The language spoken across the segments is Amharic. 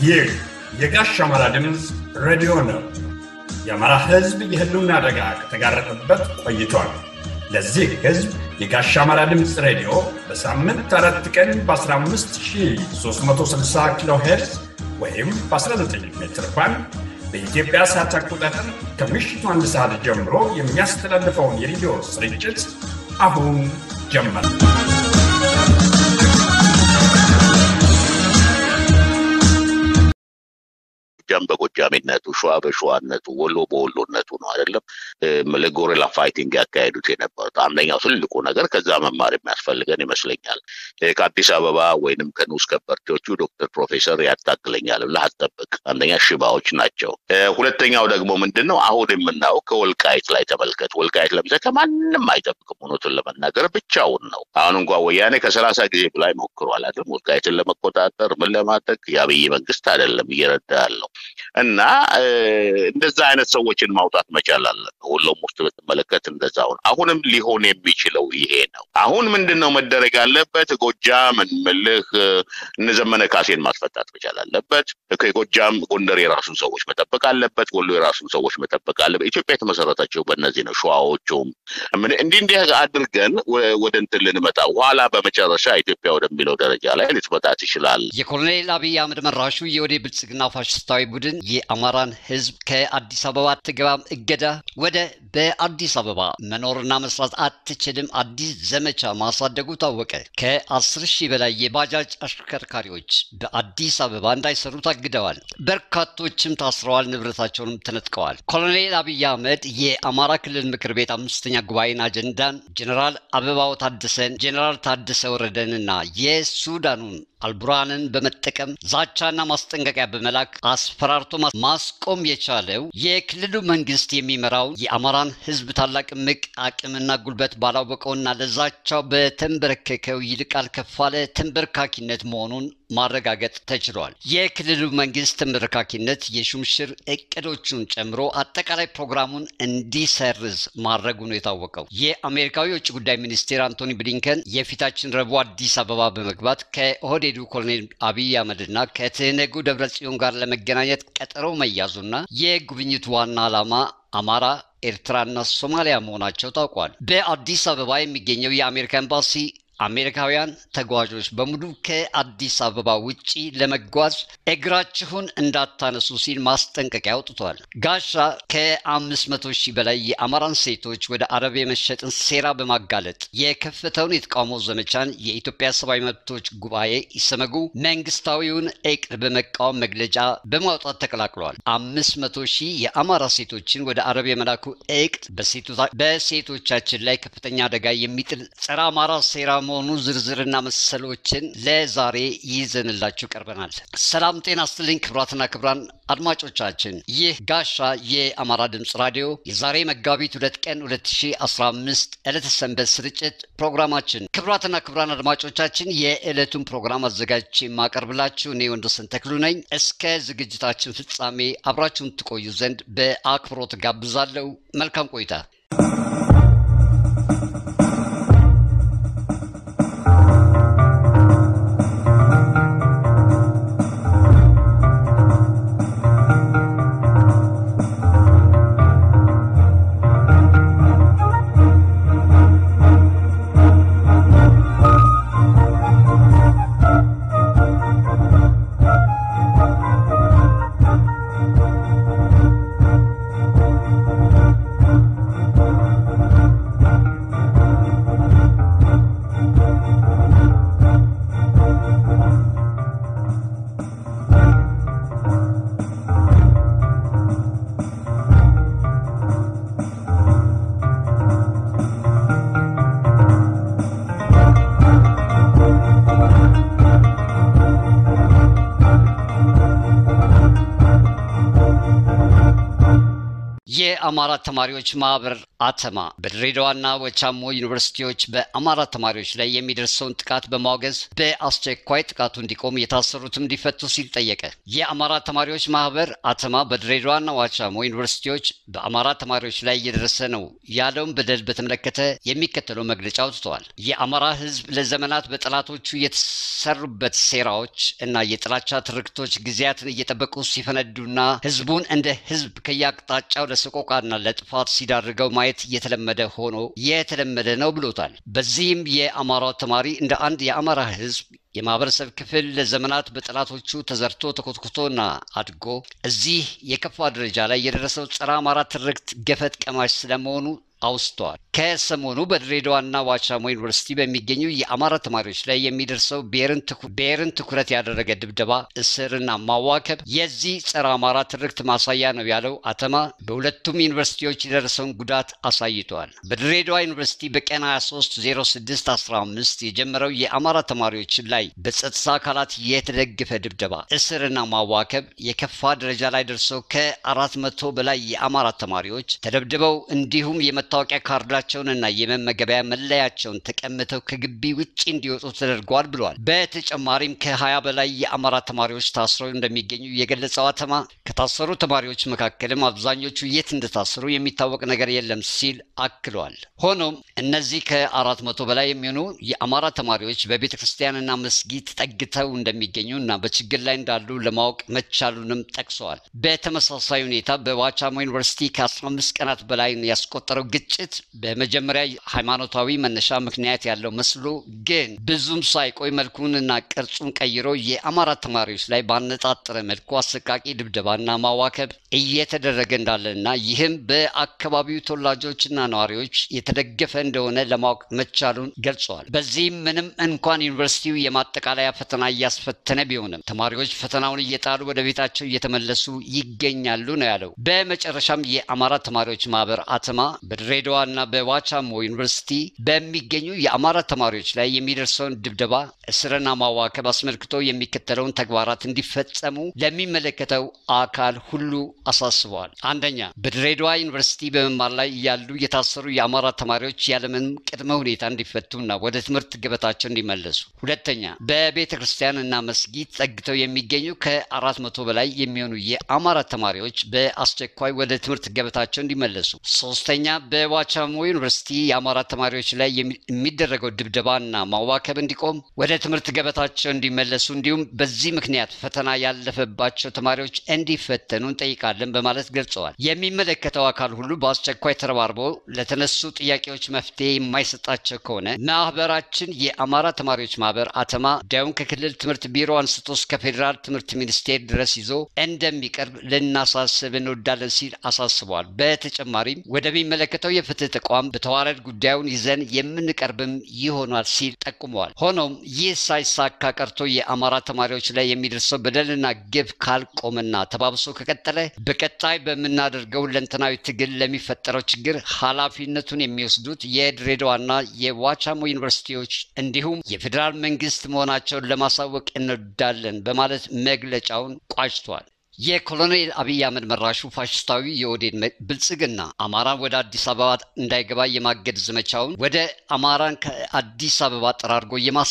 ይህ የጋሽ አማራ ድምፅ ሬዲዮ ነው። የአማራ ሕዝብ የህልውና አደጋ ከተጋረጠበት ቆይቷል። ለዚህ ሕዝብ የጋሽ አማራ ድምፅ ሬዲዮ በሳምንት አራት ቀን በ15360 ኪሎ ሄርዝ ወይም በ19 ሜትር ባንድ በኢትዮጵያ ሰዓት አቆጣጠር ከምሽቱ አንድ ሰዓት ጀምሮ የሚያስተላልፈውን የሬዲዮ ስርጭት አሁን ጀመር። ጎጃም በጎጃሜነቱ፣ ሸዋ በሸዋነቱ፣ ወሎ በወሎነቱ ነው አይደለም ለጎሪላ ፋይቲንግ ያካሄዱት የነበሩት። አንደኛው ትልቁ ነገር ከዛ መማር የሚያስፈልገን ይመስለኛል። ከአዲስ አበባ ወይንም ከንዑስ ከበርቴዎቹ ዶክተር ፕሮፌሰር ያታክለኛል ብለህ አትጠብቅ። አንደኛ ሽባዎች ናቸው። ሁለተኛው ደግሞ ምንድን ነው አሁን የምናየው ከወልቃይት ላይ ተመልከት። ወልቃይት ለምሳሌ ከማንም አይጠብቅም። እውነቱን ለመናገር ብቻውን ነው። አሁን እንኳ ወያኔ ከሰላሳ ጊዜ በላይ ሞክሯል አይደለም ወልቃይትን ለመቆጣጠር ምን ለማድረግ የአብይ መንግስት አይደለም እየረዳ ያለው እና እንደዛ አይነት ሰዎችን ማውጣት መቻል አለ። ሁሉም ውስጥ ብትመለከት እንደዛው ነው። አሁንም ሊሆን የሚችለው ይሄ ነው። አሁን ምንድን ነው መደረግ ያለበት? ጎጃም እንምልህ እነ ዘመነ ካሴን ማስፈታት መቻል አለበት። ከጎጃም ጎንደር የራሱን ሰዎች መጠበቅ አለበት። ወሎ የራሱን ሰዎች መጠበቅ አለበት። ኢትዮጵያ የተመሰረተችው በእነዚህ ነው። ሸዋዎቹም እንዲህ እንዲህ አድርገን ወደ እንትን ልንመጣ ኋላ በመጨረሻ ኢትዮጵያ ወደሚለው ደረጃ ላይ ልትመጣ ትችላል። የኮሎኔል አብይ አህመድ መራሹ የወደ ብልጽግና ፋሽስታዊ ቡድን የአማራን ሕዝብ ከአዲስ አበባ አትገባም እገዳ ወደ በአዲስ አበባ መኖርና መስራት አትችልም አዲስ ዘመቻ ማሳደጉ ታወቀ። ከአስር ሺህ በላይ የባጃጅ አሽከርካሪዎች በአዲስ አበባ እንዳይሰሩ ታግደዋል። በርካቶችም ታስረዋል፣ ንብረታቸውንም ተነጥቀዋል። ኮሎኔል አብይ አህመድ የአማራ ክልል ምክር ቤት አምስተኛ ጉባኤን አጀንዳን ጀኔራል አበባው ታደሰን፣ ጀኔራል ታደሰ ወረደንና የሱዳኑን አልቡራንን በመጠቀም ዛቻና ማስጠንቀቂያ በመላክ አስፈራርቶ ማስቆም የቻለው የክልሉ መንግስት የሚመራው የአማራን ህዝብ ታላቅ ምቅ አቅምና ጉልበት ባላወቀውና ለዛቻው በተንበረከከው ይልቃል ከፋለ ተንበርካኪነት መሆኑን ማረጋገጥ ተችሏል። የክልሉ መንግስት ተንበርካኪነት የሹምሽር እቅዶቹን ጨምሮ አጠቃላይ ፕሮግራሙን እንዲሰርዝ ማድረጉ ነው የታወቀው። የአሜሪካዊ የውጭ ጉዳይ ሚኒስቴር አንቶኒ ብሊንከን የፊታችን ረቡዕ አዲስ አበባ በመግባት ከኦህዴዱ ኮሎኔል አብይ አህመድና ከትህነጉ ደብረጽዮን ጋር ለመገናኘት ቀጠሮ መያዙና የጉብኝቱ ዋና ዓላማ አማራ ኤርትራና ሶማሊያ መሆናቸው ታውቋል። በአዲስ አበባ የሚገኘው የአሜሪካ ኤምባሲ አሜሪካውያን ተጓዦች በሙሉ ከአዲስ አበባ ውጪ ለመጓዝ እግራችሁን እንዳታነሱ ሲል ማስጠንቀቂያ አውጥቷል። ጋሻ ከአምስት መቶ ሺህ በላይ የአማራን ሴቶች ወደ አረብ የመሸጥን ሴራ በማጋለጥ የከፈተውን የተቃውሞ ዘመቻን የኢትዮጵያ ሰብአዊ መብቶች ጉባኤ ኢሰመጉ መንግስታዊውን እቅድ በመቃወም መግለጫ በማውጣት ተቀላቅሏል። አምስት መቶ ሺህ የአማራ ሴቶችን ወደ አረብ የመላኩ እቅድ በሴቶቻችን ላይ ከፍተኛ አደጋ የሚጥል ጸረ አማራ ሴራ መሆኑ ዝርዝርና መሰሎችን ለዛሬ ይዘንላችሁ ቀርበናል። ሰላም ጤና ስትልኝ ክብራትና ክብራን አድማጮቻችን ይህ ጋሻ የአማራ ድምፅ ራዲዮ የዛሬ መጋቢት ሁለት ቀን 2015 ዕለተ ሰንበት ስርጭት ፕሮግራማችን ክብራትና ክብራን አድማጮቻችን የዕለቱን ፕሮግራም አዘጋጅቼ የማቀርብላችሁ እኔ ወንዶሰን ተክሉ ነኝ። እስከ ዝግጅታችን ፍጻሜ አብራችሁን ትቆዩ ዘንድ በአክብሮት ጋብዛለሁ። መልካም ቆይታ። የአማራ ተማሪዎች ማህበር አተማ በድሬዳዋና ወቻሞ ዩኒቨርሲቲዎች በአማራ ተማሪዎች ላይ የሚደርሰውን ጥቃት በማውገዝ በአስቸኳይ ጥቃቱ እንዲቆም የታሰሩትም እንዲፈቱ ሲል ጠየቀ። የአማራ ተማሪዎች ማህበር አተማ በድሬዳዋና ዋቻሞ ዩኒቨርሲቲዎች በአማራ ተማሪዎች ላይ እየደረሰ ነው ያለውን በደል በተመለከተ የሚከተለው መግለጫ አውጥተዋል። የአማራ ህዝብ ለዘመናት በጠላቶቹ የተሰሩበት ሴራዎች እና የጥላቻ ትርክቶች ጊዜያትን እየጠበቁ ሲፈነዱና ህዝቡን እንደ ህዝብ ከየአቅጣጫው ለሰቆቃና ለጥፋት ሲዳርገው ማየት የተለመደ ሆኖ የተለመደ ነው ብሎታል። በዚህም የአማራው ተማሪ እንደ አንድ የአማራ ህዝብ የማህበረሰብ ክፍል ለዘመናት በጠላቶቹ ተዘርቶ ተኮትኩቶና አድጎ እዚህ የከፋ ደረጃ ላይ የደረሰው ጸረ አማራ ትርክት ገፈት ቀማሽ ስለመሆኑ አውስተዋል። ከሰሞኑ በድሬዳዋና ዋቻሞ ዩኒቨርሲቲ በሚገኙ የአማራ ተማሪዎች ላይ የሚደርሰው ብሔርን ትኩረት ያደረገ ድብደባ፣ እስርና ማዋከብ የዚህ ጸረ አማራ ትርክት ማሳያ ነው ያለው አተማ በሁለቱም ዩኒቨርሲቲዎች የደረሰውን ጉዳት አሳይተዋል። በድሬዳዋ ዩኒቨርሲቲ በቀን 230615 የጀመረው የአማራ ተማሪዎች ላይ በጸጥታ አካላት የተደገፈ ድብደባ፣ እስርና ማዋከብ የከፋ ደረጃ ላይ ደርሰው ከአራት መቶ በላይ የአማራ ተማሪዎች ተደብድበው እንዲሁም የመታወቂያ ካርዳቸውንና የመመገቢያ መለያቸውን ተቀምተው ከግቢ ውጭ እንዲወጡ ተደርጓል ብለዋል። በተጨማሪም ከ20 በላይ የአማራ ተማሪዎች ታስረው እንደሚገኙ የገለጸው አተማ ከታሰሩ ተማሪዎች መካከልም አብዛኞቹ የት እንደታሰሩ የሚታወቅ ነገር የለም ሲል አክለዋል። ሆኖም እነዚህ ከአራት መቶ በላይ የሚሆኑ የአማራ ተማሪዎች በቤተ ክርስቲያንና መስጊድ ተጠግተው እንደሚገኙ እና በችግር ላይ እንዳሉ ለማወቅ መቻሉንም ጠቅሰዋል። በተመሳሳይ ሁኔታ በዋቻሞ ዩኒቨርሲቲ ከ15 ቀናት በላይ ያስቆጠረው ግጭት በመጀመሪያ ሃይማኖታዊ መነሻ ምክንያት ያለው መስሎ ግን ብዙም ሳይቆይ መልኩንና ቅርጹን ቀይሮ የአማራ ተማሪዎች ላይ ባነጣጠረ መልኩ አሰቃቂ ድብደባና ማዋከብ እየተደረገ እንዳለና ይህም በአካባቢው ተወላጆችና ነዋሪዎች የተደገፈ እንደሆነ ለማወቅ መቻሉን ገልጸዋል። በዚህም ምንም እንኳን ዩኒቨርሲቲው የማጠቃለያ ፈተና እያስፈተነ ቢሆንም ተማሪዎች ፈተናውን እየጣሉ ወደ ቤታቸው እየተመለሱ ይገኛሉ ነው ያለው። በመጨረሻም የአማራ ተማሪዎች ማህበር አተማ በድሬዳዋና በዋቻሞ ዩኒቨርሲቲ በሚገኙ የአማራ ተማሪዎች ላይ የሚደርሰውን ድብደባ፣ እስርና ማዋከብ አስመልክቶ የሚከተለውን ተግባራት እንዲፈጸሙ ለሚመለከተው አካል ሁሉ አሳስበዋል። አንደኛ፣ በድሬዳዋ ዩኒቨርሲቲ በመማር ላይ ያሉ የታሰሩ የአማራ ተማሪዎች ያለምንም ቅድመ ሁኔታ እንዲፈቱና ወደ ትምህርት ገበታቸው እንዲመለሱ። ሁለተኛ፣ በቤተ ክርስቲያንና መስጊድ ጠግተው የሚገኙ ከአራት መቶ በላይ የሚሆኑ የአማራ ተማሪዎች በአስቸኳይ ወደ ትምህርት ገበታቸው እንዲመለሱ። ሶስተኛ በዋቻሞ ዩኒቨርሲቲ የአማራ ተማሪዎች ላይ የሚደረገው ድብደባና ማዋከብ እንዲቆም ወደ ትምህርት ገበታቸው እንዲመለሱ እንዲሁም በዚህ ምክንያት ፈተና ያለፈባቸው ተማሪዎች እንዲፈተኑ እንጠይቃለን በማለት ገልጸዋል። የሚመለከተው አካል ሁሉ በአስቸኳይ ተረባርቦ ለተነሱ ጥያቄዎች መፍትሄ የማይሰጣቸው ከሆነ ማህበራችን የአማራ ተማሪዎች ማህበር አተማ ጉዳዩን ከክልል ትምህርት ቢሮ አንስቶ እስከ ፌዴራል ትምህርት ሚኒስቴር ድረስ ይዞ እንደሚቀርብ ልናሳስብ እንወዳለን ሲል አሳስበዋል። በተጨማሪም ወደሚመለከተው የፍትህ ተቋም በተዋረድ ጉዳዩን ይዘን የምንቀርብም ይሆናል ሲል ጠቁመዋል። ሆኖም ይህ ሳይሳካ ቀርቶ የአማራ ተማሪዎች ላይ የሚደርሰው በደልና ግብ ካልቆመና ተባብሶ ከቀጠለ በቀጣይ በምናደርገው ለንተናዊ ትግል ለሚፈጠረው ችግር ኃላፊነቱን የሚወስዱት የድሬዳዋና የዋቻሞ ዩኒቨርሲቲዎች እንዲሁም የፌዴራል መንግስት መሆናቸውን ለማሳወቅ እንወዳለን በማለት መግለጫውን ቋጭቷል። የኮሎኔል አብይ አህመድ መራሹ ፋሽስታዊ የኦህዴድ ብልጽግና አማራን ወደ አዲስ አበባ እንዳይገባ የማገድ ዘመቻውን ወደ አማራን ከአዲስ አበባ ጠራርጎ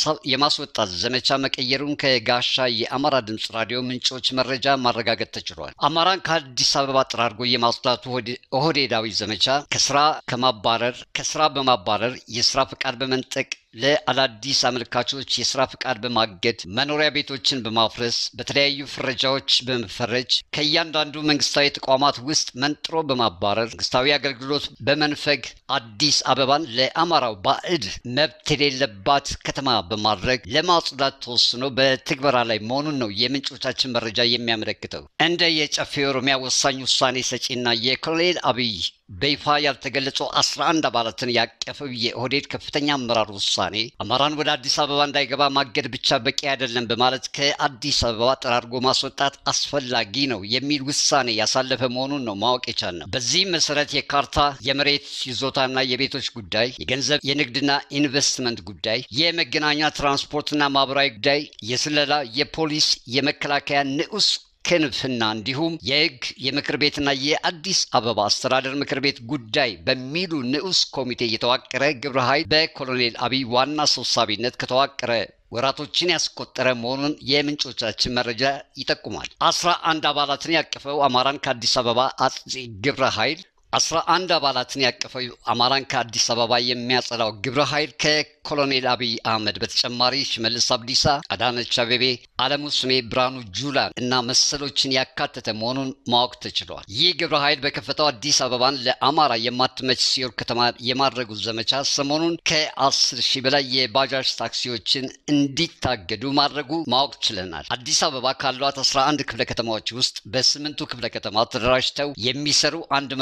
የማስወጣት ዘመቻ መቀየሩን ከጋሻ የአማራ ድምፅ ራዲዮ ምንጮች መረጃ ማረጋገጥ ተችሏል። አማራን ከአዲስ አበባ ጠራርጎ የማስወጣቱ ኦህዴዳዊ ዘመቻ ከስራ ከማባረር ከስራ በማባረር የስራ ፈቃድ በመንጠቅ ለአዳዲስ አመልካቾች የስራ ፍቃድ በማገድ መኖሪያ ቤቶችን በማፍረስ በተለያዩ ፍረጃዎች በመፈረጅ ከእያንዳንዱ መንግስታዊ ተቋማት ውስጥ መንጥሮ በማባረር መንግስታዊ አገልግሎት በመንፈግ አዲስ አበባን ለአማራው ባዕድ መብት የሌለባት ከተማ በማድረግ ለማጽዳት ተወስኖ በትግበራ ላይ መሆኑን ነው የምንጮቻችን መረጃ የሚያመለክተው። እንደ የጨፌ ኦሮሚያ ወሳኝ ውሳኔ ሰጪና የኮሎኔል አብይ በይፋ ያልተገለጹ 11 አባላትን ያቀፈው የኦህዴድ ከፍተኛ አመራር ውሳኔ አማራን ወደ አዲስ አበባ እንዳይገባ ማገድ ብቻ በቂ አይደለም በማለት ከአዲስ አበባ ጠራርጎ ማስወጣት አስፈላጊ ነው የሚል ውሳኔ ያሳለፈ መሆኑን ነው ማወቅ የቻልነው። በዚህም መሰረት የካርታ የመሬት ይዞታና የቤቶች ጉዳይ፣ የገንዘብ የንግድና ኢንቨስትመንት ጉዳይ፣ የመገናኛ ትራንስፖርትና ማህበራዊ ጉዳይ፣ የስለላ፣ የፖሊስ፣ የመከላከያ ንዑስ ክንፍና እንዲሁም የህግ የምክር ቤትና የአዲስ አበባ አስተዳደር ምክር ቤት ጉዳይ በሚሉ ንዑስ ኮሚቴ የተዋቀረ ግብረ ኃይል በኮሎኔል አብይ ዋና ሰብሳቢነት ከተዋቀረ ወራቶችን ያስቆጠረ መሆኑን የምንጮቻችን መረጃ ይጠቁማል። አስራ አንድ አባላትን ያቀፈው አማራን ከአዲስ አበባ አጽጪ ግብረ ኃይል አስራ አንድ አባላትን ያቀፈው አማራን ከአዲስ አበባ የሚያጸዳው ግብረ ኃይል ከኮሎኔል አብይ አህመድ በተጨማሪ ሽመልስ አብዲሳ፣ አዳነች አቤቤ፣ አለሙ ስሜ፣ ብርሃኑ ጁላን እና መሰሎችን ያካተተ መሆኑን ማወቅ ተችሏል። ይህ ግብረ ኃይል በከፈተው አዲስ አበባን ለአማራ የማትመች ሲኦል ከተማ የማድረጉ ዘመቻ ሰሞኑን ከአስር ሺህ በላይ የባጃጅ ታክሲዎችን እንዲታገዱ ማድረጉ ማወቅ ችለናል። አዲስ አበባ ካሏት 11 ክፍለ ከተማዎች ውስጥ በስምንቱ ክፍለ ከተማ ተደራጅተው የሚሰሩ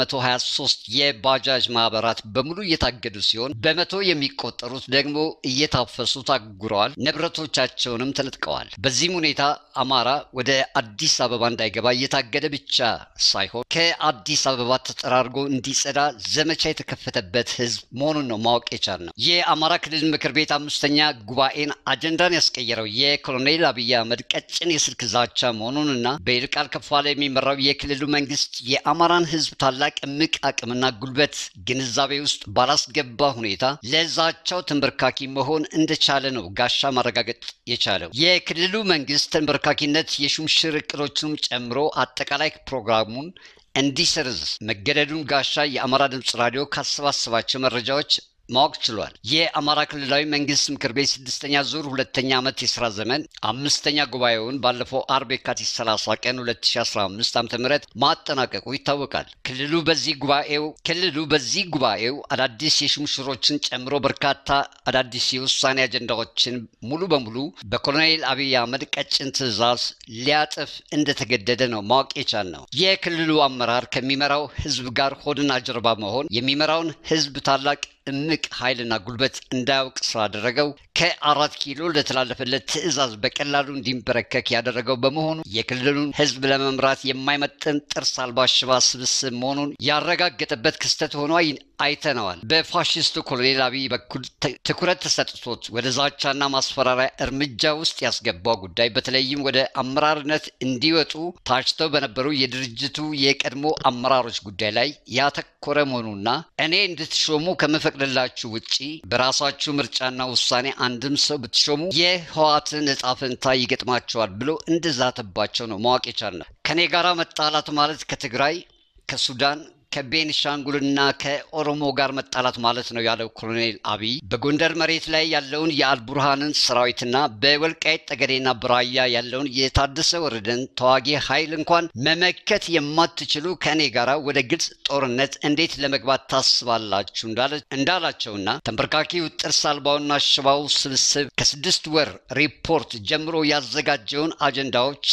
123 የባጃጅ ማህበራት በሙሉ እየታገዱ ሲሆን በመቶ የሚቆጠሩት ደግሞ እየታፈሱ ታጉረዋል፣ ንብረቶቻቸውንም ተነጥቀዋል። በዚህም ሁኔታ አማራ ወደ አዲስ አበባ እንዳይገባ እየታገደ ብቻ ሳይሆን ከአዲስ አበባ ተጠራርጎ እንዲጸዳ ዘመቻ የተከፈተበት ህዝብ መሆኑን ነው ማወቅ የቻልነው። የአማራ ክልል ምክር ቤት አምስተኛ ጉባኤን አጀንዳን ያስቀየረው የኮሎኔል አብይ አህመድ ቀጭን የስልክ ዛቻ መሆኑንና በይልቃል ከፋለ የሚመራው የክልሉ መንግስት የአማራን ህዝብ ታላቅ እምቅ አቅምና ጉልበት ግንዛቤ ውስጥ ባላስገባ ሁኔታ ለዛቻው ተንበርካኪ መሆን እንደቻለ ነው ጋሻ ማረጋገጥ የቻለው። የክልሉ መንግስት ተንበርካኪነት የሹምሽር እቅዶችንም ጨምሮ አጠቃላይ ፕሮግራሙን እንዲሰርዝ መገደዱን ጋሻ የአማራ ድምፅ ራዲዮ ካሰባሰባቸው መረጃዎች ማወቅ ችሏል። የአማራ ክልላዊ መንግስት ምክር ቤት ስድስተኛ ዙር ሁለተኛ ዓመት የስራ ዘመን አምስተኛ ጉባኤውን ባለፈው አርብ የካቲት 30 ቀን 2015 ዓ ም ማጠናቀቁ ይታወቃል። ክልሉ በዚህ ጉባኤው ክልሉ በዚህ ጉባኤው አዳዲስ የሹምሽሮችን ጨምሮ በርካታ አዳዲስ የውሳኔ አጀንዳዎችን ሙሉ በሙሉ በኮሎኔል አብይ አህመድ ቀጭን ትዕዛዝ ሊያጥፍ እንደተገደደ ነው ማወቅ የቻል ነው። የክልሉ አመራር ከሚመራው ህዝብ ጋር ሆድና ጀርባ መሆን የሚመራውን ህዝብ ታላቅ እምቅ ኃይልና ጉልበት እንዳያውቅ ስላደረገው ከአራት ኪሎ ለተላለፈለት ትዕዛዝ በቀላሉ እንዲንበረከክ ያደረገው በመሆኑ የክልሉን ህዝብ ለመምራት የማይመጥን ጥርስ አልባ ሽባ ስብስብ መሆኑን ያረጋገጠበት ክስተት ሆኖ አይተነዋል። በፋሽስቱ ኮሎኔል አብይ በኩል ትኩረት ተሰጥቶት ወደ ዛቻና ማስፈራሪያ እርምጃ ውስጥ ያስገባው ጉዳይ በተለይም ወደ አመራርነት እንዲወጡ ታጭተው በነበሩ የድርጅቱ የቀድሞ አመራሮች ጉዳይ ላይ ያተኮረ መሆኑና እኔ እንድትሾሙ ከምፈቅድላችሁ ውጪ በራሳችሁ ምርጫና ውሳኔ አንድም ሰው ብትሾሙ የህዋትን እጣ ፈንታ ይገጥማቸዋል ብሎ እንደዛተባቸው ነው ማወቅ የቻልነው። ከኔ ጋር መጣላት ማለት ከትግራይ ከሱዳን ከቤንሻንጉልና ከኦሮሞ ጋር መጣላት ማለት ነው ያለው ኮሎኔል አብይ በጎንደር መሬት ላይ ያለውን የአልቡርሃንን ሰራዊትና በወልቃይት ጠገዴና ብራያ ያለውን የታደሰ ወረደን ተዋጊ ኃይል እንኳን መመከት የማትችሉ ከእኔ ጋር ወደ ግልጽ ጦርነት እንዴት ለመግባት ታስባላችሁ እንዳላቸውና ተንበርካኪው ጥርስ አልባውና ሽባው ስብስብ ከስድስት ወር ሪፖርት ጀምሮ ያዘጋጀውን አጀንዳዎች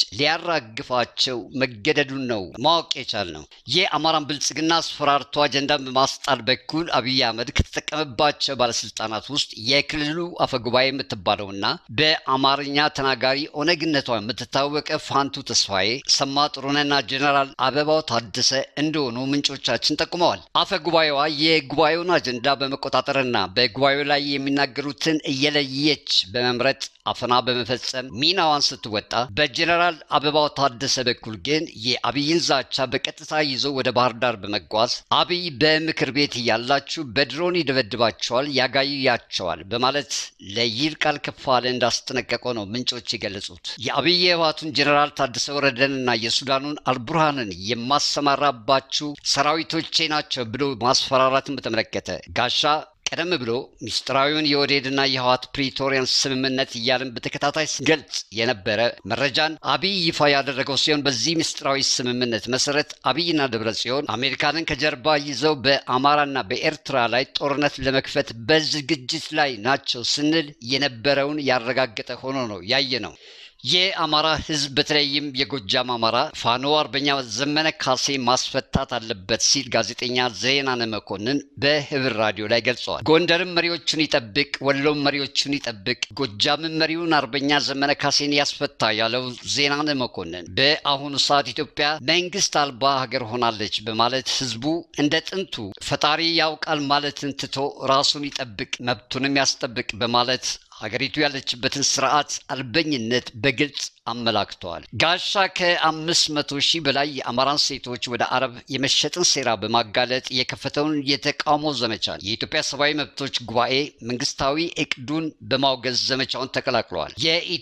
ሊያራግፋቸው መገደዱን ነው ማወቅ የቻል ነው። የአማራን ብልጽግና አስፈራርቶ አጀንዳን በማስጣል በኩል አብይ አህመድ ከተጠቀመባቸው ባለስልጣናት ውስጥ የክልሉ አፈጉባኤ የምትባለውና በአማርኛ ተናጋሪ ኦነግነቷ የምትታወቀ ፋንቱ ተስፋዬ፣ ሰማ ጥሩነና ጀኔራል አበባው ታደሰ እንደሆኑ ምንጮቻችን ጠቁመዋል። አፈጉባኤዋ የጉባኤውን አጀንዳ በመቆጣጠርና በጉባኤው ላይ የሚናገሩትን እየለየች በመምረጥ አፈና በመፈጸም ሚናዋን ስትወጣ፣ በጀኔራል አበባው ታደሰ በኩል ግን የአብይን ዛቻ በቀጥታ ይዞ ወደ ባህር ዳር በመጓዝ አብይ በምክር ቤት እያላችሁ በድሮን ይደበድባቸዋል፣ ያጋያቸዋል በማለት ለይልቃል ከፋለ እንዳስጠነቀቀው ነው ምንጮች የገለጹት። የአብይ የህወሓቱን ጀኔራል ታደሰ ወረደንና የሱዳኑን አልቡርሃንን የማሰማራባችሁ ሰራዊቶቼ ናቸው ብሎ ማስፈራራትን በተመለከተ ጋሻ ቀደም ብሎ ሚስጥራዊውን የኦህዴድና የህወሓት ፕሪቶሪያን ስምምነት እያልን በተከታታይ ገልጽ የነበረ መረጃን አብይ ይፋ ያደረገው ሲሆን በዚህ ምስጢራዊ ስምምነት መሰረት አብይና ደብረ ጽዮን አሜሪካንን ከጀርባ ይዘው በአማራና በኤርትራ ላይ ጦርነት ለመክፈት በዝግጅት ላይ ናቸው ስንል የነበረውን ያረጋገጠ ሆኖ ነው ያየ ነው። የአማራ ህዝብ በተለይም የጎጃም አማራ ፋኖ አርበኛ ዘመነ ካሴ ማስፈታት አለበት ሲል ጋዜጠኛ ዜናነ መኮንን በህብር ራዲዮ ላይ ገልጸዋል። ጎንደርም መሪዎቹን ይጠብቅ፣ ወሎም መሪዎቹን ይጠብቅ፣ ጎጃምም መሪውን አርበኛ ዘመነ ካሴን ያስፈታ ያለው ዜናነ መኮንን በአሁኑ ሰዓት ኢትዮጵያ መንግስት አልባ ሀገር ሆናለች በማለት ህዝቡ እንደ ጥንቱ ፈጣሪ ያውቃል ማለትን ትቶ ራሱን ይጠብቅ፣ መብቱንም ያስጠብቅ በማለት ሀገሪቱ ያለችበትን ስርዓት አልበኝነት በግልጽ አመላክተዋል። ጋሻ ከአምስት መቶ ሺህ በላይ የአማራን ሴቶች ወደ አረብ የመሸጥን ሴራ በማጋለጥ የከፈተውን የተቃውሞ ዘመቻ የኢትዮጵያ ሰብአዊ መብቶች ጉባኤ መንግስታዊ እቅዱን በማውገዝ ዘመቻውን ተቀላቅለዋል።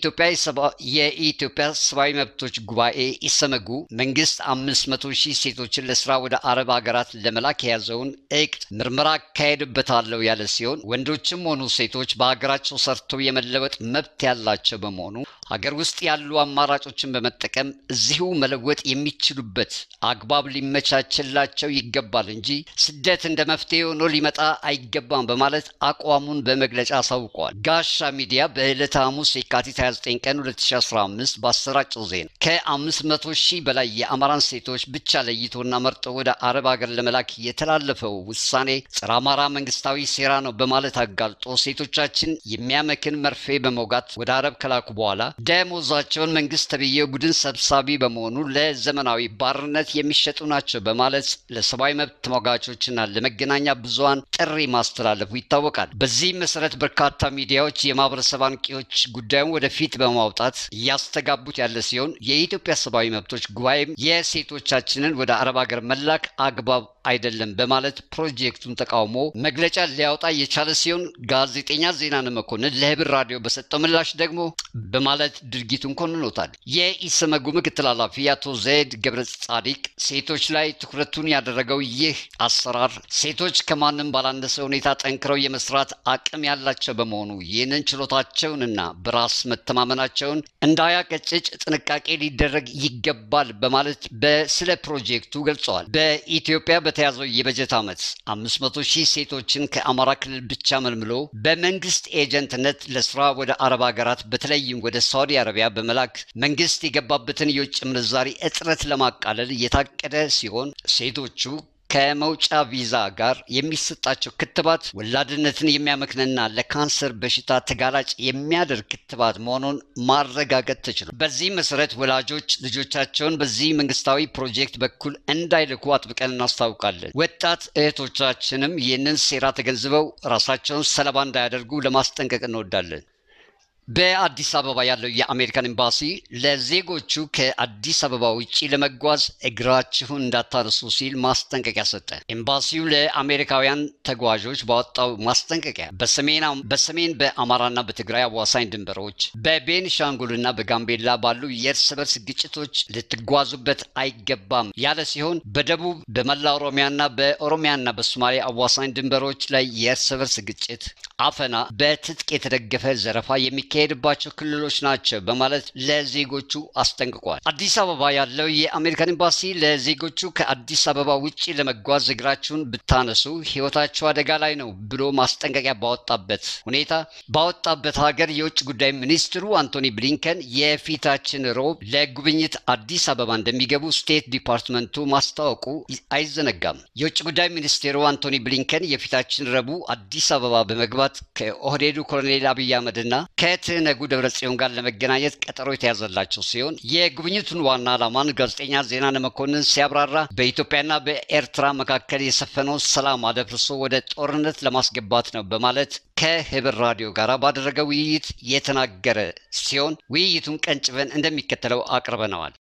የኢትዮጵያ ሰብአዊ መብቶች ጉባኤ ኢሰመጉ መንግስት አምስት መቶ ሺህ ሴቶችን ለስራ ወደ አረብ ሀገራት ለመላክ የያዘውን እቅድ ምርመራ አካሄድበታለሁ ያለ ሲሆን ወንዶችም ሆኑ ሴቶች በሀገራቸው ሰርተው የመለወጥ መብት ያላቸው በመሆኑ ሀገር ውስጥ ያሉ አማራጮችን በመጠቀም እዚሁ መለወጥ የሚችሉበት አግባብ ሊመቻችላቸው ይገባል እንጂ ስደት እንደ መፍትሄ ሆኖ ሊመጣ አይገባም በማለት አቋሙን በመግለጫ አሳውቀዋል። ጋሻ ሚዲያ በዕለተ ሐሙስ የካቲት 29 ቀን 2015 ባሰራጨው ዜና ከ500 ሺህ በላይ የአማራን ሴቶች ብቻ ለይቶና መርጦ ወደ አረብ ሀገር ለመላክ የተላለፈው ውሳኔ ጸረ አማራ መንግስታዊ ሴራ ነው በማለት አጋልጦ ሴቶቻችን የሚያመክን መርፌ በመውጋት ወደ አረብ ከላኩ በኋላ ደሞዛቸውን መንግስት ተብዬ ቡድን ሰብሳቢ በመሆኑ ለዘመናዊ ባርነት የሚሸጡ ናቸው በማለት ለሰብአዊ መብት ተሟጋቾችና ለመገናኛ ብዙሃን ጥሪ ማስተላለፉ ይታወቃል። በዚህ መሰረት በርካታ ሚዲያዎች የማህበረሰብ አንቂዎች ጉዳዩን ወደፊት በማውጣት እያስተጋቡት ያለ ሲሆን የኢትዮጵያ ሰብአዊ መብቶች ጉባኤም የሴቶቻችንን ወደ አረብ ሀገር መላክ አግባብ አይደለም በማለት ፕሮጀክቱን ተቃውሞ መግለጫ ሊያወጣ የቻለ ሲሆን ጋዜጠኛ ዜናነ መኮንን ለህብር ራዲዮ በሰጠው ምላሽ ደግሞ በማለት ድርጊቱን ኮንኖታል። የኢሰመጉ ምክትል ኃላፊ አቶ ዘይድ ገብረ ጻዲቅ ሴቶች ላይ ትኩረቱን ያደረገው ይህ አሰራር ሴቶች ከማንም ባላነሰ ሁኔታ ጠንክረው የመስራት አቅም ያላቸው በመሆኑ ይህንን ችሎታቸውንና በራስ መተማመናቸውን እንዳያቀጭጭ ጥንቃቄ ሊደረግ ይገባል በማለት በስለ ፕሮጀክቱ ገልጸዋል። በኢትዮጵያ በተያዘው የበጀት ዓመት 500 ሺህ ሴቶችን ከአማራ ክልል ብቻ መልምሎ በመንግስት ኤጀንትነት ለስራ ወደ አረብ ሀገራት በተለይም ወደ ሳዑዲ አረቢያ በመላክ መንግስት የገባበትን የውጭ ምንዛሪ እጥረት ለማቃለል የታቀደ ሲሆን ሴቶቹ ከመውጫ ቪዛ ጋር የሚሰጣቸው ክትባት ወላድነትን የሚያመክንና ለካንሰር በሽታ ተጋላጭ የሚያደርግ ክትባት መሆኑን ማረጋገጥ ተችሏል። በዚህ መሰረት ወላጆች ልጆቻቸውን በዚህ መንግስታዊ ፕሮጀክት በኩል እንዳይልኩ አጥብቀን እናስታውቃለን። ወጣት እህቶቻችንም ይህንን ሴራ ተገንዝበው ራሳቸውን ሰለባ እንዳያደርጉ ለማስጠንቀቅ እንወዳለን። በአዲስ አበባ ያለው የአሜሪካን ኤምባሲ ለዜጎቹ ከአዲስ አበባ ውጭ ለመጓዝ እግራችሁን እንዳታነሱ ሲል ማስጠንቀቂያ ሰጠ። ኤምባሲው ለአሜሪካውያን ተጓዦች ባወጣው ማስጠንቀቂያ በሰሜን በአማራና በትግራይ አዋሳኝ ድንበሮች፣ በቤኒሻንጉልና በጋምቤላ ባሉ የእርስ በርስ ግጭቶች ልትጓዙበት አይገባም ያለ ሲሆን በደቡብ በመላ ኦሮሚያና በኦሮሚያና በሶማሌ አዋሳኝ ድንበሮች ላይ የእርስ በርስ ግጭት፣ አፈና፣ በትጥቅ የተደገፈ ዘረፋ የሚካሄድባቸው ክልሎች ናቸው በማለት ለዜጎቹ አስጠንቅቋል። አዲስ አበባ ያለው የአሜሪካን ኤምባሲ ለዜጎቹ ከአዲስ አበባ ውጭ ለመጓዝ እግራችሁን ብታነሱ ሕይወታቸው አደጋ ላይ ነው ብሎ ማስጠንቀቂያ ባወጣበት ሁኔታ ባወጣበት ሀገር የውጭ ጉዳይ ሚኒስትሩ አንቶኒ ብሊንከን የፊታችን ሮብ ለጉብኝት አዲስ አበባ እንደሚገቡ ስቴት ዲፓርትመንቱ ማስታወቁ አይዘነጋም። የውጭ ጉዳይ ሚኒስቴሩ አንቶኒ ብሊንከን የፊታችን ረቡዕ አዲስ አበባ በመግባት ከኦህዴዱ ኮሎኔል አብይ አህመድና ከትህነጉ ደብረጽዮን ጋር ለመገናኘት ቀጠሮ የተያዘላቸው ሲሆን የጉብኝቱን ዋና ዓላማን ጋዜጠኛ ዜናነ መኮንን ሲያብራራ በኢትዮጵያና በኤርትራ መካከል የሰፈነው ሰላም አደፍርሶ ወደ ጦርነት ለማስገባት ነው በማለት ከህብር ራዲዮ ጋር ባደረገ ውይይት የተናገረ ሲሆን ውይይቱን ቀንጭበን እንደሚከተለው አቅርበነዋል።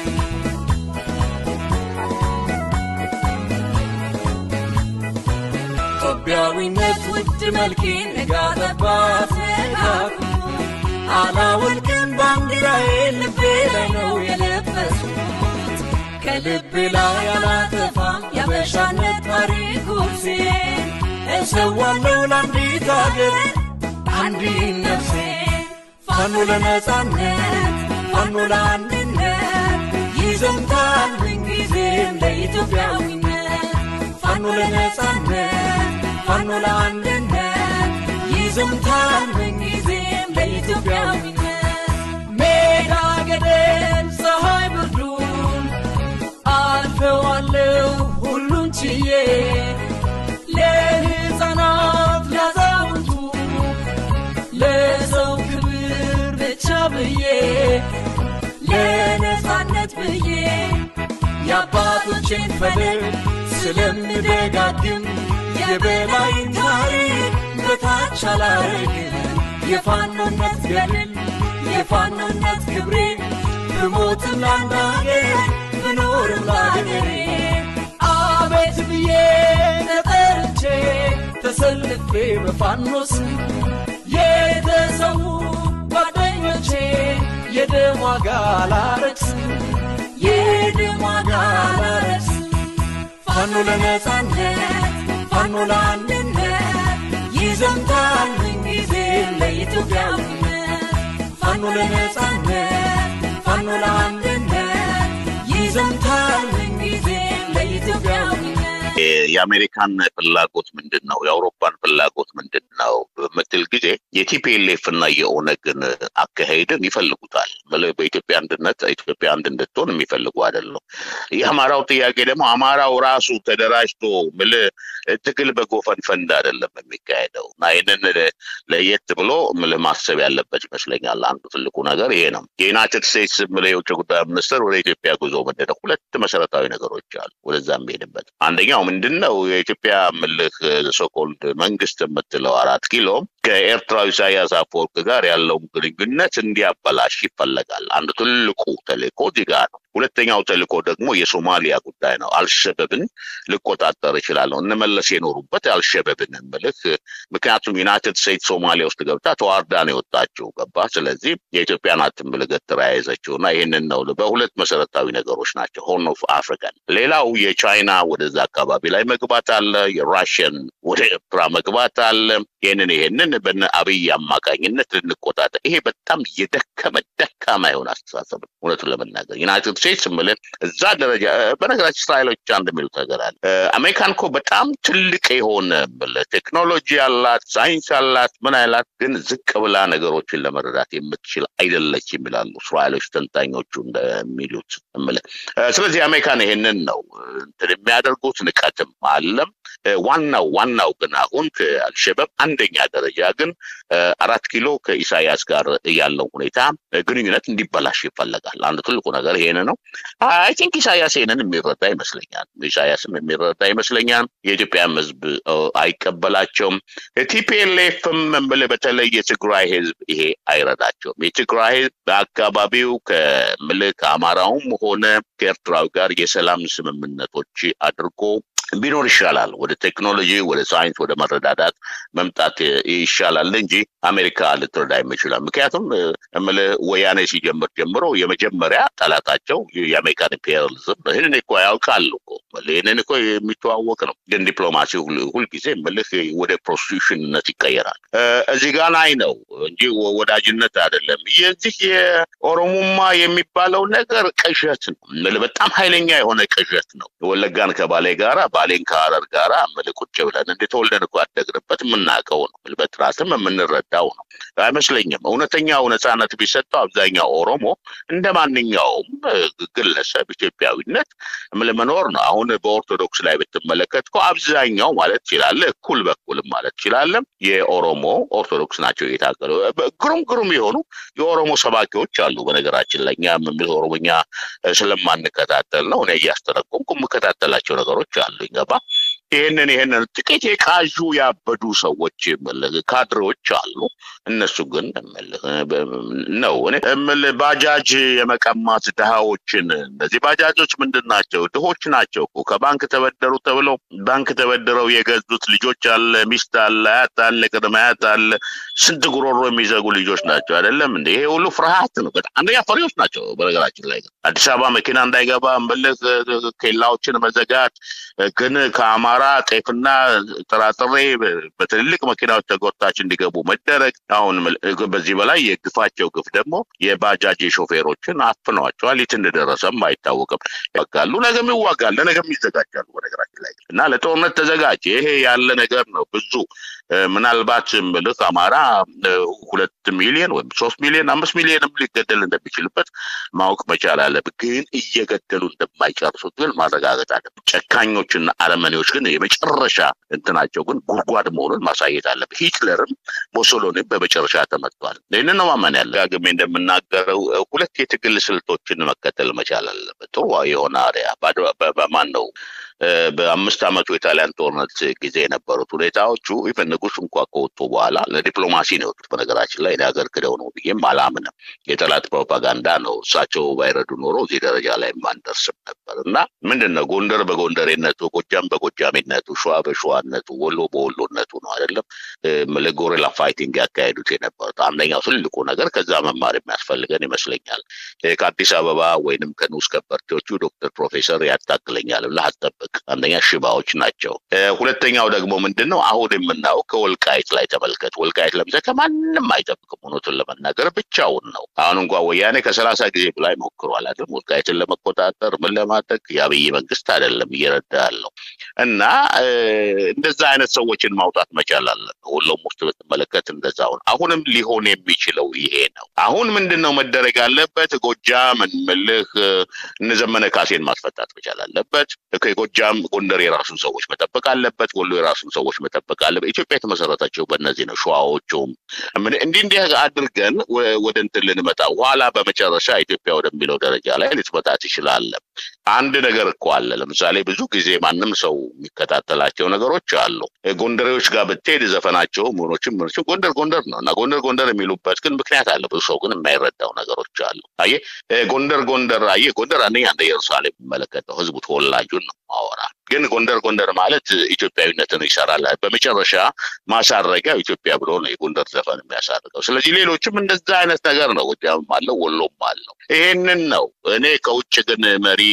ኢትዮጵያዊነት ውድ መልኬ ነጋጠባት ነጋኩ አላወልቅም ባንዲራዬ ልቤ ላይ ነው የለበስኩት ከልቤ ላይ አላጠፋም ያበሻነት ታሪክ ውርሴ እሰዋለሁ ለአንዲት አገር አንዲት ነፍሴ ፋኖ ለነጻነት ፋኖ ለአንድነት ይዘምታል ምንጊዜም ለኢትዮጵያዊነት ፋኖ ለነጻነት ፋኖ ለአንድነት ይዘምታል ምንጊዜም ለኢትዮጵያዊነት ሜዳ ገደል ፀሐይ ብርዱን አልፈዋለሁ ሁሉን ችዬ ለሕፃናት ላዛውንቱ ለሰው ክብር ብቻ ብዬ ለነጻነት ብዬ የአባቶቼን ፈለግ ስለምደጋግም የበላይን ታሪክ በታች አላረግም የፋኖነት ገድል የፋኖነት ክብሬ ብሞትም ለአንድ አገር ብኖርም ለአገሬ አቤት ብዬ ተጠርቼ ተሰልፌ በፋኖስ የተሰዉ ጓደኞቼ የደም ዋጋ ላረክስ የደም ዋጋ ላረክስ ፋኖ ለነጻነት ፋኖ ለአንድነት ይዘምታል ምንጊዜ ለኢትዮጵያዊነት ፋኖ ለነጻነት ፋኖ ለአንድነት ይዘምታል ምንጊዜ ለኢትዮጵያዊነት የአሜሪካን ፍላጎት ምንድን ነው? የአውሮፓን ፍላጎት ምንድን ነው በምትል ጊዜ የቲፒኤልኤፍ እና የኦነግን አካሄድን ይፈልጉታል። ምል- በኢትዮጵያ አንድነት ኢትዮጵያ አንድ እንድትሆን የሚፈልጉ አይደለም። የአማራው ጥያቄ ደግሞ አማራው ራሱ ተደራጅቶ ምል ትግል በጎፈን ፈንድ አይደለም የሚካሄደው እና ይህንን ለየት ብሎ ምል ማሰብ ያለበት ይመስለኛል። አንዱ ትልቁ ነገር ይሄ ነው። የዩናይትድ ስቴትስ ምል የውጭ ጉዳይ ሚኒስትር ወደ ኢትዮጵያ ጉዞ ምንድን ነው? ሁለት መሰረታዊ ነገሮች አሉ ወደዛ የሚሄድበት አንደኛው ምንድን ነው የኢትዮጵያ ምልህ ሶኮልድ መንግስት የምትለው አራት ኪሎ ከኤርትራዊ ኢሳያስ አፈወርቅ ጋር ያለውን ግንኙነት እንዲያበላሽ ይፈለጋል። አንዱ ትልቁ ተልእኮ እዚህ ጋር ነው። ሁለተኛው ተልእኮ ደግሞ የሶማሊያ ጉዳይ ነው። አልሸበብን ልቆጣጠር እችላለሁ። እነመለስ የኖሩበት አልሸበብን ምልህ ምክንያቱም ዩናይትድ ስቴትስ ሶማሊያ ውስጥ ገብታ ተዋርዳ ነው የወጣችው ገባ። ስለዚህ የኢትዮጵያ ናት ምልገት የያዘችው እና ይህንን ነው በሁለት መሰረታዊ ነገሮች ናቸው። ሆርን ኦፍ አፍሪካን ሌላው የቻይና ወደዛ አካባቢ ላይ መግባት አለ። የራሽን ወደ ኤርትራ መግባት አለ። ይህንን ይህንን በነ አብይ አማካኝነት ልንቆጣጠር ይሄ በጣም የደከመ ደካማ የሆነ አስተሳሰብ ነው። እውነቱን ለመናገር ዩናይትድ ስቴትስ ምልን እዛ ደረጃ በነገራችን እስራኤሎች አንድ የሚሉት ነገር አለ። አሜሪካን እኮ በጣም ትልቅ የሆነ ምልህ ቴክኖሎጂ አላት፣ ሳይንስ አላት፣ ምን አላት፣ ግን ዝቅ ብላ ነገሮችን ለመረዳት የምትችል አይደለችም ይላሉ እስራኤሎች ተንታኞቹ እንደሚሉት ምልህ። ስለዚህ አሜሪካን ይሄንን ነው እንትን የሚያደርጉት ንቀትም አለም። ዋናው ዋናው ግን አሁን ከአልሸበብ አንደኛ ደረጃ ግን አራት ኪሎ ከኢሳያስ ጋር ያለው ሁኔታ ግንኙነት እንዲበላሽ ይፈለጋል። አንዱ ትልቁ ነገር ይሄን ነው። አይ ቲንክ ኢሳያስ ይሄንን የሚረዳ ይመስለኛል። ኢሳያስም የሚረዳ ይመስለኛል። የኢትዮጵያም ሕዝብ አይቀበላቸውም። ቲፒኤልኤፍም ምል በተለይ የትግራይ ሕዝብ ይሄ አይረዳቸውም። የትግራይ ሕዝብ በአካባቢው ከምል ከአማራውም ሆነ ከኤርትራዊ ጋር የሰላም ስምምነቶች አድርጎ ቢኖር ይሻላል። ወደ ቴክኖሎጂ፣ ወደ ሳይንስ፣ ወደ መረዳዳት መምጣት ይሻላል እንጂ አሜሪካ ልትረዳ የምችላል። ምክንያቱም እምልህ ወያኔ ሲጀምር ጀምሮ የመጀመሪያ ጠላታቸው የአሜሪካን ኢምፔሪያሊዝም ነው። ይህንን እኮ ያውቃሉ እኮ ይህንን እኮ የሚተዋወቅ ነው። ግን ዲፕሎማሲ ሁልጊዜ እምልህ ወደ ፕሮስቲቱሽንነት ይቀየራል። እዚህ ጋር ላይ ነው እንጂ ወዳጅነት አይደለም። የዚህ የኦሮሞማ የሚባለው ነገር ቅዠት ነው። እምልህ በጣም ኃይለኛ የሆነ ቅዠት ነው። ወለጋን ከባሌ ጋራ ባሌን ከሀረር ጋር እምልህ ቁጭ ብለን እንደ ተወልደን እኮ ያደግንበት የምናውቀው ነው። በጥራትም የምንረዳው ነው አይመስለኝም። እውነተኛው ነፃነት ቢሰጠው አብዛኛው ኦሮሞ እንደ ማንኛውም ግለሰብ ኢትዮጵያዊነት እምልህ መኖር ነው። አሁን በኦርቶዶክስ ላይ ብትመለከት እኮ አብዛኛው ማለት ትችላለህ፣ እኩል በኩልም ማለት ትችላለህ የኦሮሞ ኦርቶዶክስ ናቸው የታገሉ ግሩም ግሩም የሆኑ የኦሮሞ ሰባኪዎች አሉ። በነገራችን ላይ እኛ የምልህ ኦሮሞኛ ስለማንከታተል ነው እኔ እያስተረጎምኩ የምከታተላቸው ነገሮች አሉ ይገባ ይህንን ይህንን ጥቂት የቃዡ ያበዱ ሰዎች እምልህ ካድሬዎች አሉ። እነሱ ግን እምልህ ነው እኔ እምልህ ባጃጅ የመቀማት ድሃዎችን እነዚህ ባጃጆች ምንድን ናቸው? ድሆች ናቸው እኮ ከባንክ ተበደሩ ተብለው ባንክ ተበድረው የገዙት ልጆች አለ፣ ሚስት አለ፣ አያት አለ፣ ቅድመ አያት አለ። ስንት ጉሮሮ የሚዘጉ ልጆች ናቸው አይደለም እንዴ? ይሄ ሁሉ ፍርሃት ነው። በጣም አንደኛ ፈሪዎች ናቸው። በነገራችን ላይ አዲስ አበባ መኪና እንዳይገባ እምልህ ኬላዎችን መዘጋት ግን ከአማራ ጤፍና ጥራጥሬ በትልልቅ መኪናዎች ተጎታች እንዲገቡ መደረግ። አሁን በዚህ በላይ የግፋቸው ግፍ ደግሞ የባጃጅ ሾፌሮችን አፍነዋቸዋል። የት እንደደረሰም አይታወቅም። ይዋጋሉ፣ ነገም ይዋጋል፣ ለነገም ይዘጋጃሉ። በነገራችን ላይ እና ለጦርነት ተዘጋጅ። ይሄ ያለ ነገር ነው። ብዙ ምናልባት ምልክ አማራ ሁለት ሚሊዮን ወይም ሶስት ሚሊዮን አምስት ሚሊዮንም ሊገደል እንደሚችልበት ማወቅ መቻል አለብን። ግን እየገደሉ እንደማይጨርሱት ግን ማረጋገጥ አለብን። ጨካኞችና አረመኔዎች ግን የመጨረሻ እንትናቸው ግን ጉድጓድ መሆኑን ማሳየት አለብን። ሂትለርም ሞሶሎኒም በመጨረሻ ተመቷል። ይህንን ነው ማመን ያለ ጋግሜ እንደምናገረው ሁለት የትግል ስልቶችን መከተል መቻል አለበት። ጥሩ የሆነ አሪያ በማን ነው በአምስት ዓመቱ የጣሊያን ጦርነት ጊዜ የነበሩት ሁኔታዎቹ ኢቨን ንጉስ እንኳ ከወጡ በኋላ ለዲፕሎማሲ ነው የወጡት። በነገራችን ላይ ሀገር ክደው ነው ብዬም አላምንም። የጠላት ፕሮፓጋንዳ ነው። እሳቸው ባይረዱ ኖሮ እዚህ ደረጃ ላይ ማንደርስም ነበር እና ምንድን ነው ጎንደር በጎንደሬነቱ፣ ጎጃም በጎጃሜነቱ፣ ሸዋ በሸዋነቱ፣ ወሎ በወሎነቱ ነው አይደለም ለጎሬላ ፋይቲንግ ያካሄዱት የነበሩት። አንደኛው ትልቁ ነገር ከዛ መማር የሚያስፈልገን ይመስለኛል። ከአዲስ አበባ ወይንም ከንዑስ ከበርቴዎቹ ዶክተር ፕሮፌሰር ያታክለኛል ብለህ አትጠብቅ። አንደኛ ሽባዎች ናቸው። ሁለተኛው ደግሞ ምንድን ነው አሁን የምናየው ከወልቃይት ላይ ተመልከት። ወልቃይት ለምሳሌ ከማንም አይጠብቅም። እውነቱን ለመናገር ብቻውን ነው። አሁን እንኳ ወያኔ ከሰላሳ ጊዜ በላይ ሞክሯል አይደለም ወልቃይትን ለመቆጣጠር ምን ለማድረግ የአብይ መንግስት አይደለም እየረዳ ያለው እና እንደዛ አይነት ሰዎችን ማውጣት መቻል አለን። ሁሉም ውስጥ ብትመለከት እንደዛው ነው። አሁንም ሊሆን የሚችለው ይሄ ነው። አሁን ምንድን ነው መደረግ አለበት? ጎጃም እንምልህ እነ ዘመነ ካሴን ማስፈታት መቻል አለበት። ከጎጃም ጎንደር የራሱን ሰዎች መጠበቅ አለበት። ወሎ የራሱን ሰዎች መጠበቅ አለበት። ኢትዮጵያ የተመሰረተችው በእነዚህ ነው። ሸዋዎቹም እንዲህ እንዲህ አድርገን ወደ እንትን ልንመጣ ኋላ በመጨረሻ ኢትዮጵያ ወደሚለው ደረጃ ላይ ልትመጣ ትችላለን። አንድ ነገር እኮ አለ። ለምሳሌ ብዙ ጊዜ ማንም ሰው የሚከታተላቸው ነገሮች አሉ። ጎንደሬዎች ጋር ብትሄድ ዘፈናቸው ምኖችም ምኖችም ጎንደር ጎንደር ነው እና ጎንደር ጎንደር የሚሉበት ግን ምክንያት አለ። ብዙ ሰው ግን የማይረዳው ነገሮች አሉ። አየህ ጎንደር ጎንደር አየህ ጎንደር አንደኛ እንደ ኢየሩሳሌም የሚመለከተው ህዝቡ ተወላጁን ነው ማወራ ግን ጎንደር ጎንደር ማለት ኢትዮጵያዊነትን ይሰራል። በመጨረሻ ማሳረጊያው ኢትዮጵያ ብሎ ነው የጎንደር ዘፈን የሚያሳርገው። ስለዚህ ሌሎችም እንደዛ አይነት ነገር ነው። ጎጃምም አለው ወሎም አለው። ይሄንን ነው እኔ ከውጭ ግን መሪ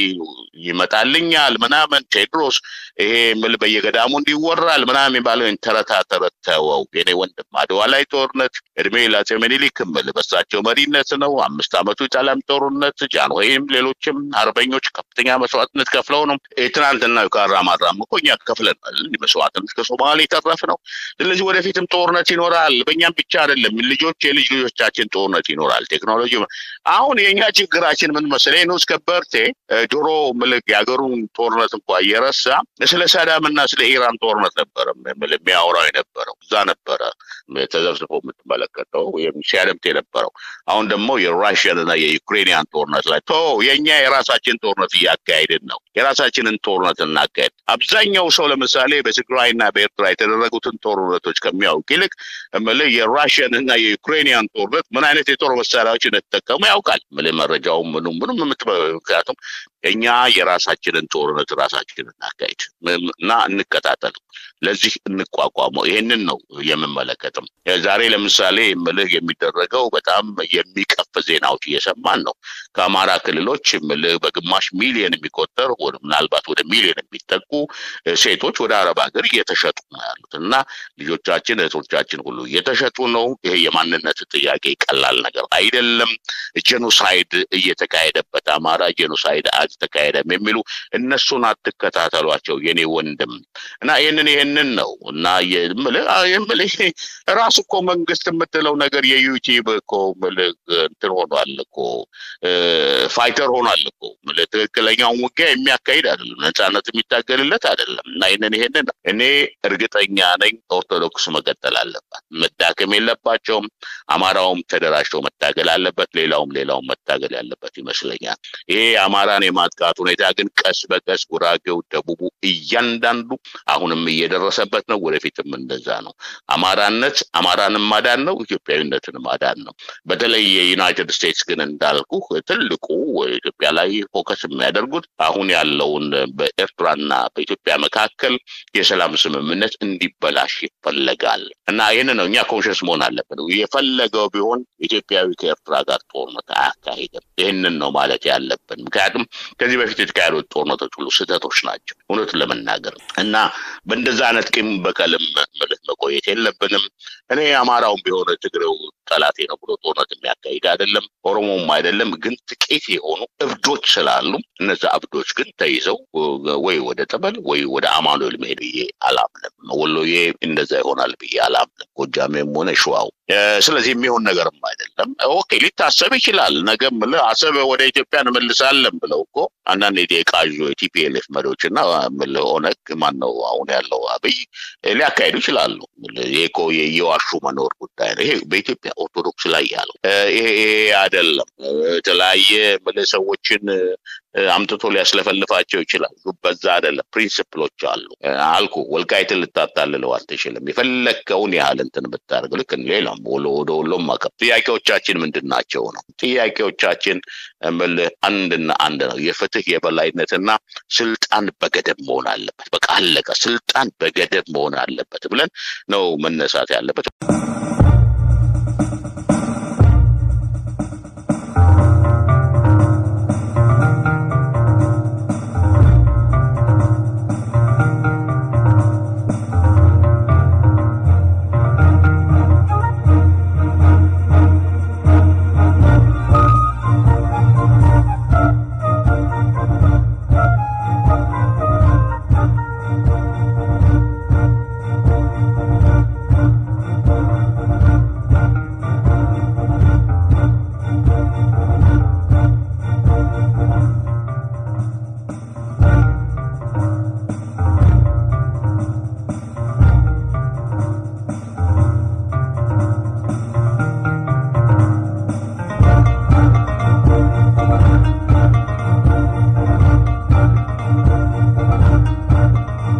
ይመጣልኛል ምናምን ቴድሮስ ይሄ ምል በየገዳሙ እንዲወራል ምናምን የሚባለው ተረታ ተረት ተወው። የኔ ወንድም አድዋ ላይ ጦርነት እድሜ ለአፄ ምኒልክ ምል በሳቸው መሪነት ነው። አምስት ዓመቱ የጣሊያን ጦርነት ጃንሆይም ሌሎችም አርበኞች ከፍተኛ መስዋዕትነት ከፍለው ነው ትናንትና ካራማራም እኮ እኛ ከፍለናል። መስዋዕትነት ከሶማሌ የተረፍ ነው። ስለዚህ ወደፊትም ጦርነት ይኖራል። በእኛም ብቻ አይደለም፣ ልጆች የልጅ ልጆቻችን ጦርነት ይኖራል። ቴክኖሎጂ አሁን የእኛ ችግራችን ምን መሰለኝ ንዑስ ከበርቴ ድሮ ምልክ የሀገሩን ጦርነት እንኳ እየረሳ ስለ ሳዳም እና ስለ ኢራን ጦርነት ነበረ የሚያወራው የነበረው እዛ ነበረ ተዘብስቦ የምትመለከተው ሲያደምት የነበረው። አሁን ደግሞ የራሽያን እና የዩክሬንያን ጦርነት ላይ ቶ የእኛ የራሳችን ጦርነት እያካሄድን ነው። የራሳችንን ጦርነት እናካሄድ። አብዛኛው ሰው ለምሳሌ በትግራይና በኤርትራ የተደረጉትን ጦርነቶች ከሚያውቅ ይልቅ እምልህ የራሽያን እና የዩክሬንያን ጦርነት ምን አይነት የጦር መሳሪያዎች እንደተጠቀሙ ያውቃል። እምልህ መረጃውም ምኑ ምኑም ምክንያቱም እኛ የራሳችንን ጦርነት ራሳችንን እናካሄድ እና እንቀጣጠል፣ ለዚህ እንቋቋመው። ይሄንን ነው የምመለከትም። ዛሬ ለምሳሌ ምልህ የሚደረገው በጣም የሚቀፍ ዜናዎች እየሰማን ነው። ከአማራ ክልሎች ምልህ በግማሽ ሚሊዮን የሚቆጠር ምናልባት ወደ ሚሊዮን የሚጠጉ ሴቶች ወደ አረብ ሀገር እየተሸጡ ነው ያሉት እና ልጆቻችን እህቶቻችን ሁሉ እየተሸጡ ነው። ይሄ የማንነት ጥያቄ ቀላል ነገር አይደለም። ጄኖሳይድ እየተካሄደበት አማራ ጄኖሳይድ አልተካሄደም የሚሉ እነሱን አትከታተሏቸው የኔ ወንድም እና ይህንን ይህንን ነው እና የምልህ ራሱ እኮ መንግስት የምትለው ነገር የዩቲዩብ እኮ እንትን ሆኗል እኮ ፋይተር ሆኗል እኮ ትክክለኛውን ውጊያ የሚያካሂድ አይደለም፣ ነፃነት የሚታገልለት አይደለም። እና ይህንን ይሄንን እኔ እርግጠኛ ነኝ ኦርቶዶክስ መቀጠል አለባት፣ መዳከም የለባቸውም። አማራውም ተደራጅተው መታገል አለበት፣ ሌላውም ሌላውም መታገል ያለበት ይመስለኛል። ይሄ አማራን የማጥቃት ሁኔታ ግን ቀስ በቀስ ጉራጌው፣ ደቡቡ እያንዳንዱ አሁንም እየደረሰበት ነው። ወደፊትም እንደዛ ነው። አማራነት አማራንም ማዳን ነው፣ ኢትዮጵያዊነትን ማዳን ነው። በተለይ የዩናይትድ ስቴትስ ግን እንዳልኩ ትልቁ ኢትዮጵያ ላይ ፎከስ የሚያደርጉት አሁን ያለውን በኤርትራና በኢትዮጵያ መካከል የሰላም ስምምነት እንዲበላሽ ይፈለጋል እና ይህን ነው እኛ ኮንሽስ መሆን አለብን። የፈለገው ቢሆን ኢትዮጵያዊ ከኤርትራ ጋር ጦርነት አያካሂድም። ይህንን ነው ማለት ያለብን። ምክንያቱም ከዚህ በፊት የተካሄዱት ጦርነቶች ሁሉ ስህተቶች ናቸው እውነቱን ለመናገር እና በእንደዛ አይነት ቂም በቀልም ምልህ መቆየት የለብንም። እኔ አማራውም ቢሆን ትግሬው ጠላቴ ነው ብሎ ጦርነት የሚያካሂድ አይደለም፣ ኦሮሞም አይደለም። ግን ጥቂት የሆኑ እብዶች ስላሉ እነዛ እብዶች ግን ተይዘው ወይ ወደ ጠበል ወይ ወደ አማኑኤል መሄድ ብዬ አላምንም። ወሎዬ እንደዛ ይሆናል ብዬ አላምንም፣ ጎጃሜም ሆነ ሸዋው። ስለዚህ የሚሆን ነገርም አይደለም። ኦኬ ሊታሰብ ይችላል። ነገም አሰብ ወደ ኢትዮጵያ እንመልሳለን ብለው እኮ አንዳንድ የቃዥ የቲፒኤልኤፍ መሪዎች እና ኦነግ ማን ነው አሁን ያለው አብይ ሊያካሂዱ ይችላሉ። ይሄ እኮ የዋሹ መኖር ጉዳይ ነው። ይሄ በኢትዮጵያ ኦርቶዶክስ ላይ ያለው ይሄ አይደለም። የተለያየ ሰዎችን አምጥቶ ሊያስለፈልፋቸው ይችላል። በዛ አይደለም። ፕሪንስፕሎች አሉ አልኩ። ወልቃይትን ልታታልለው አትችልም። የፈለግከውን ያህል እንትን ብታደርግ ልክ ሌላም ወሎ ወደ ወሎም ማቀብ ጥያቄዎቻችን ምንድን ናቸው ነው ጥያቄዎቻችን እምልህ አንድና አንድ ነው። የፍትህ የበላይነትና ስልጣን በገደብ መሆን አለበት። በቃ አለቀ። ስልጣን በገደብ መሆን አለበት ብለን ነው መነሳት ያለበት።